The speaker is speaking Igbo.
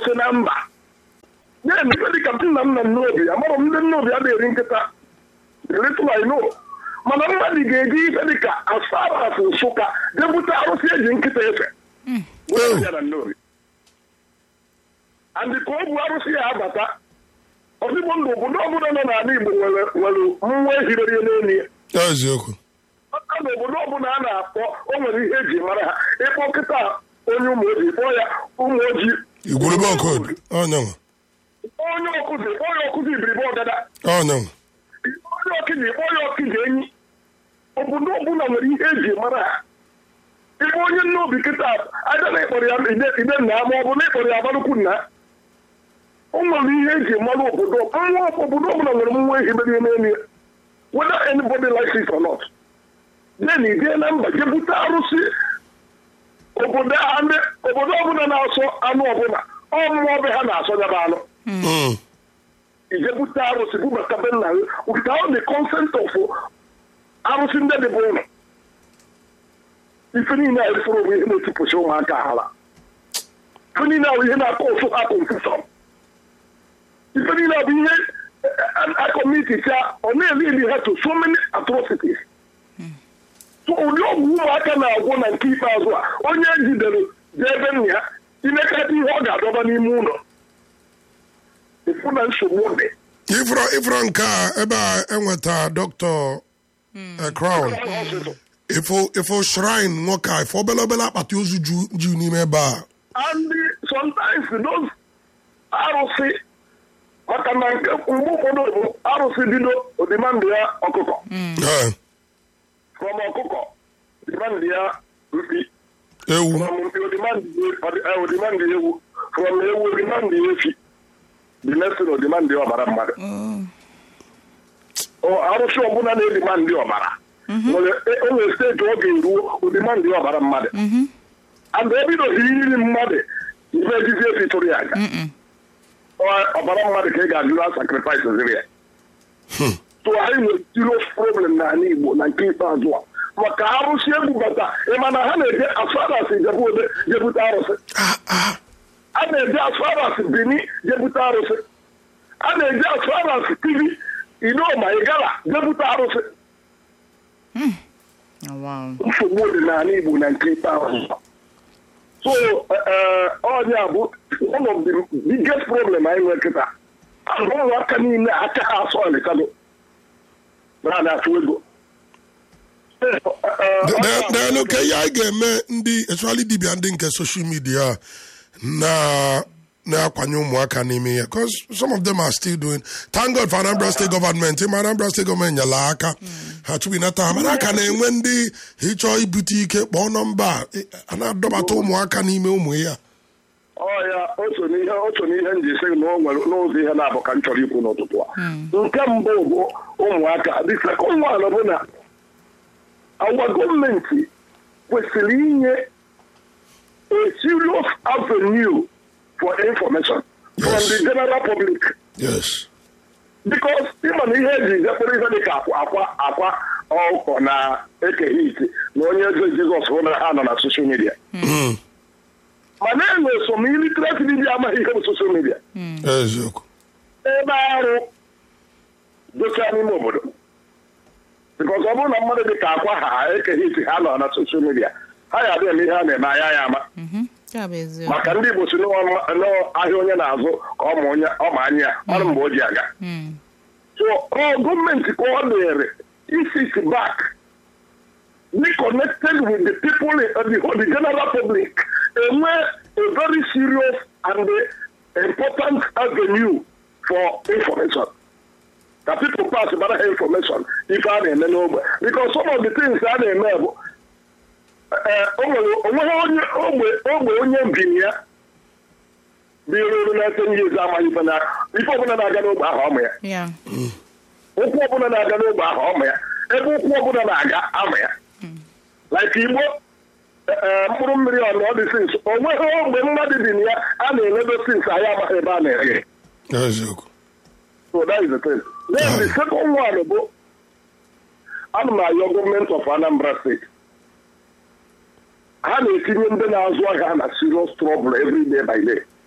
arụsị na mba na-eme ife dịka nna m na nnobi amarọ m ndị nnobi a na-eri nkịta little I know mana mmadụ ga-eji ife dịka asaras nsụka debute arụsị eji nkịta efe wee ya na nnobi andị ka ọ bụ arụsị ya abata ọzigbo ndụ obodo ọbụla nọ n'ala Igbo nwere nwere nwa ehirere n'elu ya eziokwu aka na obodo ọbụla a na-akpọ o nwere ihe eji mara ha ịkpọ kịta onye ụmụ ojii kpọọ ya ụmụ ojii igwurube ọkod ọnyanwa onye ọkụzi kpọọ ya ọkụzi ibiribe ọgada ọnyanwa onye ọkịji kpọọ ya ọkịji enyi obodo ọbụla nwere ihe eji mara ha ịbụ onye nne obi kịta aja na ịkpọrọ ya ide ide nna ma ọ bụ na ịkpọrọ ya abalụkwu nna o nwere ihe eji mara obodo nwa obodo ọbụla nwere nwa ehi mere n'elu ya whether anybody likes it or not then ị jee na mba jebute arụsị obodo a ndị obodo ọbụla na-asọ anụ ọbụla ọ mmụọ be ha na-asọ ya bụ anụ Mm. ijebute arụsị bubata be nna gị without the consent of arụsị ndị dị bụ ụlọ ife niile a ifuru bụ ihe na-etipụsị ụmụaka ala ife niile a bụ ihe na-akọ ụsụ ha confusion ife niile a bụ ihe akọmiticha ọ na-eli eli ha to so many atrocities so ụdị ọgwụ ụmụaka na-agwụ na nke ikpeazụ a onye ejidere jee ebe nna ya imekata ihe ọ ga-adọba n'ime ụlọ ịfụ na nsogbu dị ifro ifro nke a ebe a enweta dọkịta eh, crown ifo ifo shrine nwoke a ifo obele obele akpati ozu ju ju n'ime ebe a and sometimes those arụsị maka na nke mgbe ụfọdụ bụ arụsị bido odimandụ ya ọkụkọ Eh, from ọkụkọ odimandụ ya mpi ewu from mpi odimandụ ewu from ewu odimandụ efi the next thing odimandụ ọbara mmadụ Ọ, arụsị ọbụla na-edimandụ ọbara nwere o nwere steeti ọ ga-eruo odimandụ ọbara mmadụ and ebidoghị iri mmadụ ife ejizi efi tụrụ ya aga Ọ- ọbara mmadụ ka ị ga-ajụla sakrifis ziri ya so anyị nwere serious problem n'ala Igbo na nke ikpeazụ a maka arụsị ebubata ịma na ha na-eje asfaras jebute jebute arụsị a na-eje asfaras bini jebute arụsị a na-eje asfaras tv idoma igala jebute arụsị nsogbu dị n'ala Igbo na nke ikpeazụ so ọnya bụ one of the biggest problem anyị nwere kịta ahụ ụmụaka niile aka ha asọ alikado naanị atụ ego daalụ ka ihe anyị ga-eme ndị especially dibia ndị nke social media na na-akwanye ụmụaka n'ime ya because some of them are still doing thank God for Anambra State government ịma Anambra State gọọmenti nyere aka ha tupu ịnata ha mana aka na-enwe ndị ịchọ ibute ike kpọọ nọmba a na-adọbata ụmụaka n'ime ụmụ ya ọya otu n'ihe otu n'ihe nji sị na o nwere n'ụzọ ihe na-abụ ka m chọrọ ikwu n'ụtụtụ a nke mbụ bụ ụmụaka the second one bụ na agwa gọọmenti kwesịrị inye a serious avenue for information from Yes. the general public yes because ịma na ihe eji zekpere ihe dịka akwa akwa akwa ọkụkọ na ekeghị iti na onye eze jizọs hụ na ha nọ na soshal midia Mm. ma na-enwe so ma ilitereti dibia amaghị ihe bụ soshal midia eziokwu ebe arụ docha n'ime obodo bikọs ọ bụrụ na mmadụ dị ka akwa ha ekeghị iti ha nọ na soshal midia ha ya adịghị eme ihe a na-eme anya ya ama Ya bụ eziokwu. maka ndị igbo si n'ahịa onye na-azụ ka ọ ma onye ọ ma anya ya mara mgbe o ji aga Mm. so ọ gọọmenti ka ọ dịrị isit back be connected with the people uh, the, whole- the general public enwe a very serious and uh, important avenue for information ka people pass bara ha information ife a na-eme n'ogbe because some of the things a na-eme bụ eh, o nwere onweghị onye ogbe ogbe onye mbini ya bụ iruru na-ete ihe ezi amaghị ife na ife ọbụla na-aga n'ogbe ahụ ọmụ ya Ya. ụkwụ ọbụla na-aga n'ogbe ahụ ọmụ ya ebe ụkwụ ọbụla na-aga ama ya like igbo ee, mkpụrụ mmiri ọnụ ọ dị sins o nweghị ogbe mmadụ dị na ya a na-eledo sins anyị amaghị ebe a na-ere ya. eziokwu so that is the thing then the second one bụ ana m ayọ gọọmenti of Anambra steeti ha na-etinye ndị na-azụ ahịa na serious trouble every day by day